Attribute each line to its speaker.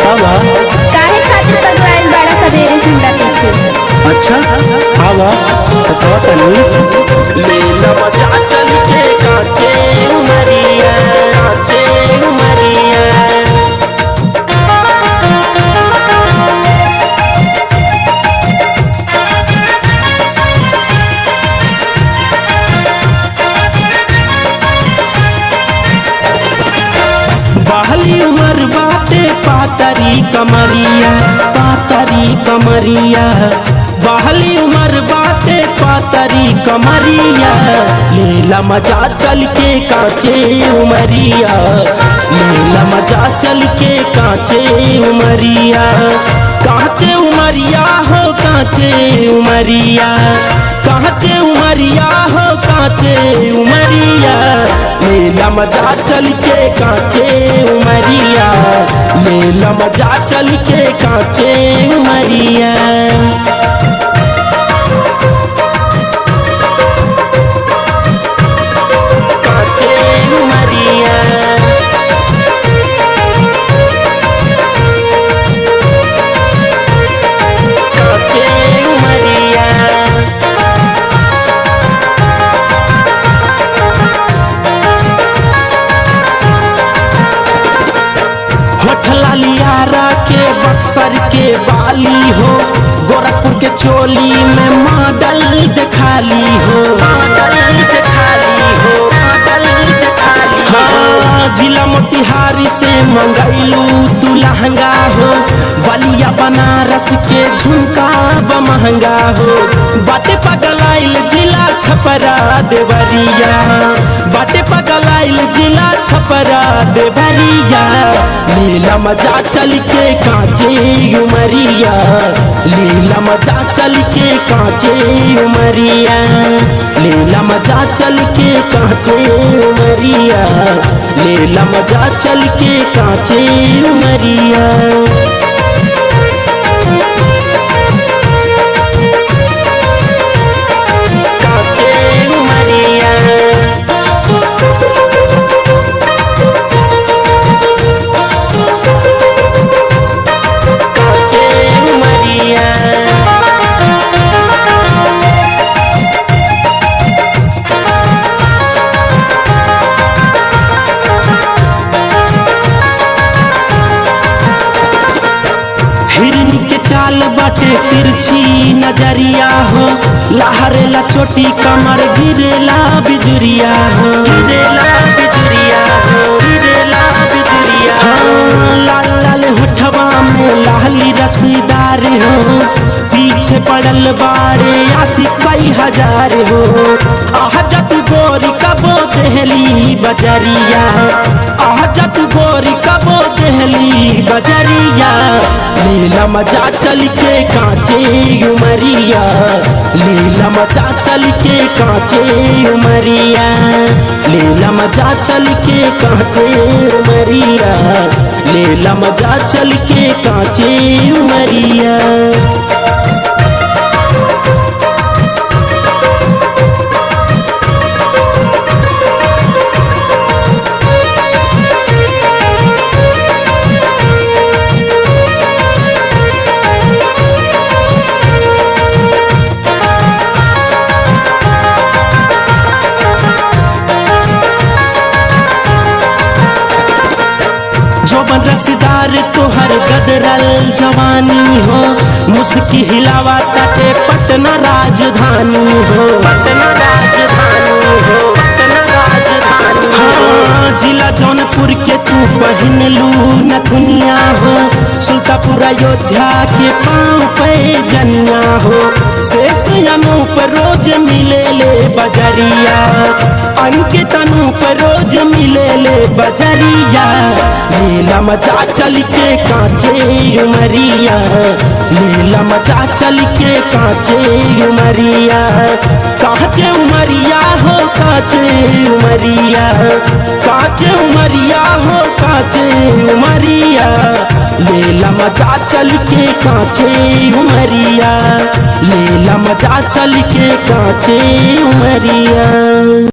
Speaker 1: बतावा
Speaker 2: काहे खातिर पगलाइल बड़ा सवेरे से हमरा पीछे
Speaker 1: अच्छा आवा बतावा तनी
Speaker 3: लीला मजा चल के काचे उमरिया काचे उमरिया
Speaker 1: बहली उमर बाटे पातरी कमरिया पातरी कमरिया बहली उमर बाटे पातरी कमरिया लीला मजा चल के काचे उमरिया लीला मजा चल के काचे उमरिया काचे उमरिया हो काचे उमरिया काचे उमरिया हो काचे उमरिया मेला मजा चल के काचे उमरिया मेला मजा चल के काचे उमरिया
Speaker 3: काचे उमरिया काचे उमरिया
Speaker 1: होठला लियारा के बक्सर के बाली हो गोरखपुर के चोली में मॉडल दिखाली हो
Speaker 3: मॉडल दिखाली हो मॉडल दिखाली हो
Speaker 1: हाँ, जिला मोतिहारी से मंगैलू तू लहंगा हो बलिया बनारस के झुमका ब महंगा हो बाटे पगलाइल जिला छपरा देवरिया बाटे पगलाइल जिला छपरा देवरिया लीला मजा चल के कांचे उमरिया लीला मजा चल के कांचे उमरिया लीला मजा चल के कांचे उमरिया लीला मजा चल के कांचे उमरिया
Speaker 3: काचे उमरिया काचे उमरिया
Speaker 1: हिरन के चाल बाटे तिरछी नजरिया हो लहरेला छोटी कमर गिरेला बिजुरिया हो
Speaker 3: गिरेला बिजुरिया हो गिरेला बिजुरिया
Speaker 1: हाँ, लाल लाल होठवा में लाली रसीदार हो पीछे पड़ल बारे आसी कई हजार हो आह जत गोरी कबो देहली बजरिया आह जत गोरी कबो देहली बजरिया लीला मजा चल के कांचे उमरिया लीला मजा चल के कांचे उमरिया लीला मजा चल के कांचे उमरिया लीला मजा चल के कांचे उमरिया जोबन रसदार तोहर गदरल जवानी हो मुस्की हिलावा ताटे पटना राजधानी हो
Speaker 3: पटना राजधानी हो पटना राजधानी
Speaker 1: हाँ, जिला जौनपुर के तू पहन लू नथुनिया हो सुल्तापुर अयोध्या के पाँव पे जनिया हो शेष अनूप रोज मिले ले बजरिया अंकित अनूप रोज मिले ले बजरिया लीला मचा चल के कांचे उमरिया लीला मचा चल के कांचे उमरिया कांचे उमरिया हो कांचे उमरिया कांचे उमरिया हो कांचे उमरिया लीला मचा चल के कांचे उमरिया लीला मचा चल के कांचे उमरिया